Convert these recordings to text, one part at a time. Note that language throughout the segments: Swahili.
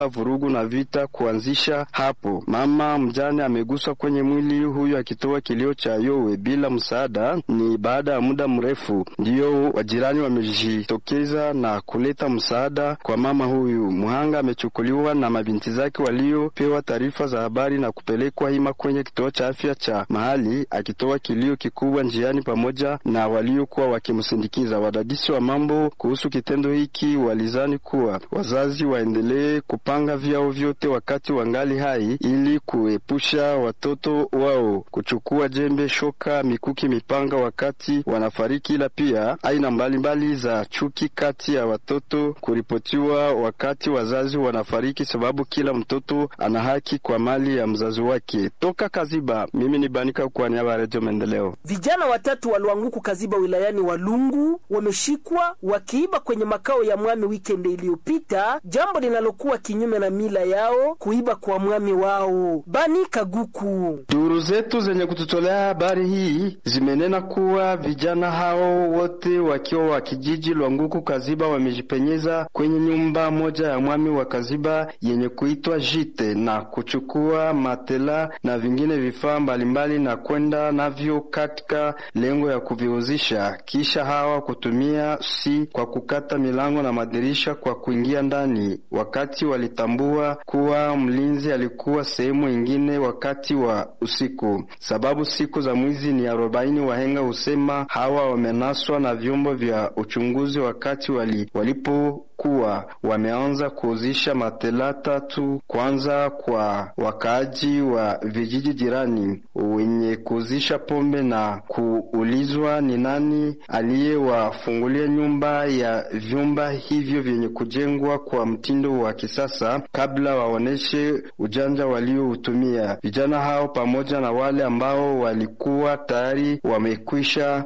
vurugu na vita kuanzisha hapo. Mama mjane ameguswa kwenye mwili huyu akitoa kilio cha yowe bila msaada. Ni baada ya muda mrefu ndiyo wajirani wamejitokeza na kuleta msaada kwa mama huyu. Mhanga amechukuliwa na mabinti zake waliopewa taarifa za habari na kupelekwa hima kwenye kituo cha afya cha mahali, akitoa kilio kikubwa njiani pamoja na waliokuwa wakimsindikiza. Wadadisi wa mambo kuhusu kitendo hiki walizani kuwa wazazi waendelee kupanga vyao vyote wakati wangali hai ili kuepusha watoto wao kuchukua jembe, shoka, mikuki, mipanga wakati wanafariki, ila pia aina mbalimbali za chuki kati ya watoto kuripotiwa wakati wazazi wanafariki, sababu kila mtoto ana haki kwa mali ya mzazi wake. Toka Kaziba, mimi ni Banika kwa niaba ya Redio Maendeleo. Vijana watatu walioanguku Kaziba wilayani Walungu wameshikwa wakiiba kwenye makao ya mwami wikendi iliyopita, jambo linalokuwa kinyume na mila yao kuiba kwa mwami wao. Bani Kaguku. Duru zetu zenye kututolea habari hii zimenena kuwa vijana hao wote wakiwa wa kijiji Lwanguku Kaziba wamejipenyeza kwenye nyumba moja ya mwami wa Kaziba yenye kuitwa Jite na kuchukua matela na vingine vifaa mbalimbali na kwenda navyo katika lengo ya kuviuzisha, kisha hawa kutumia si kwa kukata milango na madirisha kwa kuingia ndani, wakati walitambua kuwa mlinzi alikuwa sehemu ingine wakati wa usiku, sababu siku za mwizi ni arobaini. Wahenga husema hawa wamenaswa na vyombo vya uchunguzi wakati wali, walipo kuwa wameanza kuuzisha matela tatu kwanza kwa wakaaji wa vijiji jirani wenye kuuzisha pombe na kuulizwa ni nani aliyewafungulia nyumba ya vyumba hivyo vyenye kujengwa kwa mtindo wa kisasa kabla waoneshe ujanja walioutumia. Vijana hao pamoja na wale ambao walikuwa tayari wamekwisha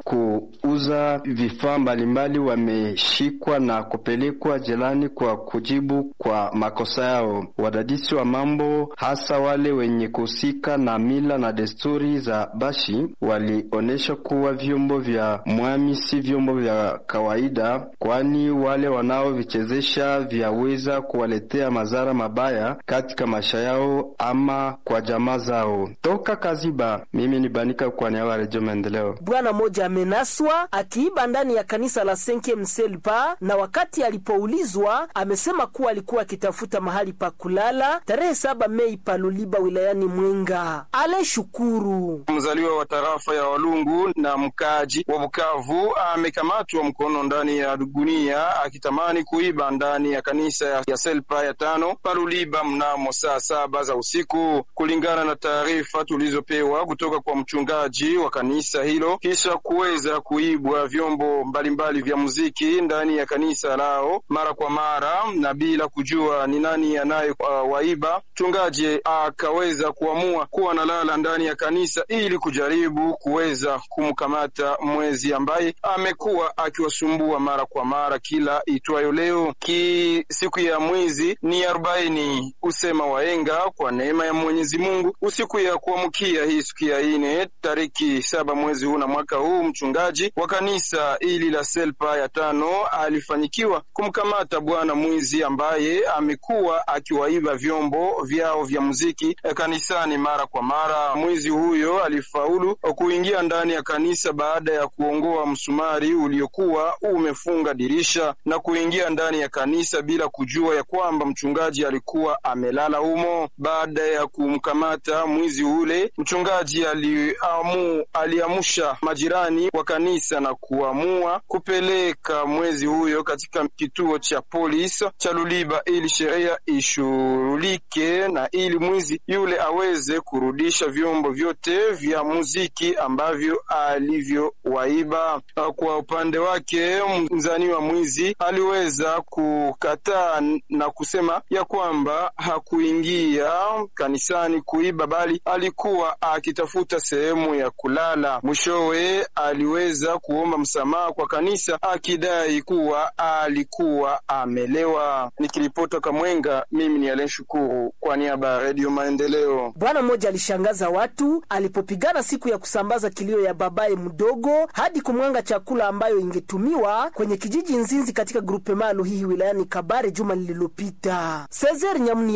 kuuza vifaa mbalimbali wameshikwa na kupelekwa jelani kwa kujibu kwa makosa yao. Wadadisi wa mambo hasa wale wenye kuhusika na mila na desturi za Bashi walionyesha kuwa vyombo vya mwami si vyombo vya kawaida, kwani wale wanaovichezesha vyaweza kuwaletea madhara mabaya katika maisha yao ama kwa jamaa zao. Toka Kaziba, mimi ni Banika kwa niaba ya Redio Maendeleo. Bwana mmoja amenaswa akiiba ndani ya kanisa la Senke Mselpa, na wakati alipoulizwa amesema kuwa alikuwa akitafuta mahali pa kulala tarehe saba Mei paluliba wilayani Mwenga. Ale Shukuru, mzaliwa wa tarafa ya Walungu na mkaji wa Bukavu, amekamatwa mkono ndani ya gunia akitamani kuiba ndani ya kanisa ya Selpa ya tano paluliba mnamo saa saba za usiku, kulingana na taarifa tulizopewa kutoka kwa mchungaji wa kanisa hilo. Kisha kuweza kuibwa vyombo mbalimbali vya muziki ndani ya kanisa lao mara kwa mara na bila kujua ni nani anaye uh, waiba, mchungaji akaweza kuamua kuwa nalala ndani ya kanisa ili kujaribu kuweza kumkamata mwezi ambaye amekuwa akiwasumbua mara kwa mara kila itwayo leo. Ki siku ya mwizi ni arobaini, usema waenga kwa neema ya Mwenyezi Mungu. Usiku ya kuamkia hii siku ya ine tariki saba mwezi huu na mwaka huu, mchungaji wa kanisa ili la Selpa ya tano alifanyikiwa kumkamata bwana mwizi ambaye amekuwa akiwaiba vyombo vyao vya muziki kanisani mara kwa mara. Mwizi huyo alifaulu kuingia ndani ya kanisa baada ya kuongoa msumari uliokuwa umefunga dirisha na kuingia ndani ya kanisa bila kujua ya kwamba mchungaji alikuwa amelala humo. Baada ya kumkamata mwizi ule, mchungaji aliamu, aliamusha majirani wa kanisa na kuamua kupeleka mwezi huyo katika kituo cha polisi cha Luliba ili sheria ishughulike na ili mwizi yule aweze kurudisha vyombo vyote vya muziki ambavyo alivyowaiba. Kwa upande wake, mzaniwa mwizi aliweza kukataa na kusema ya kwamba hakuingia kanisani kuiba, bali alikuwa akitafuta sehemu ya kulala. Mwishowe aliweza kwenda kuomba msamaha kwa kanisa akidai kuwa alikuwa amelewa. Nikiripota Kamwenga, mimi ni Alen Shukuru kwa niaba ya Redio Maendeleo. Bwana mmoja alishangaza watu alipopigana siku ya kusambaza kilio ya babaye mdogo hadi kumwanga chakula ambayo ingetumiwa kwenye kijiji Nzinzi katika grupema Luhihi wilayani Kabare juma lililopita. Cesar Nyamuni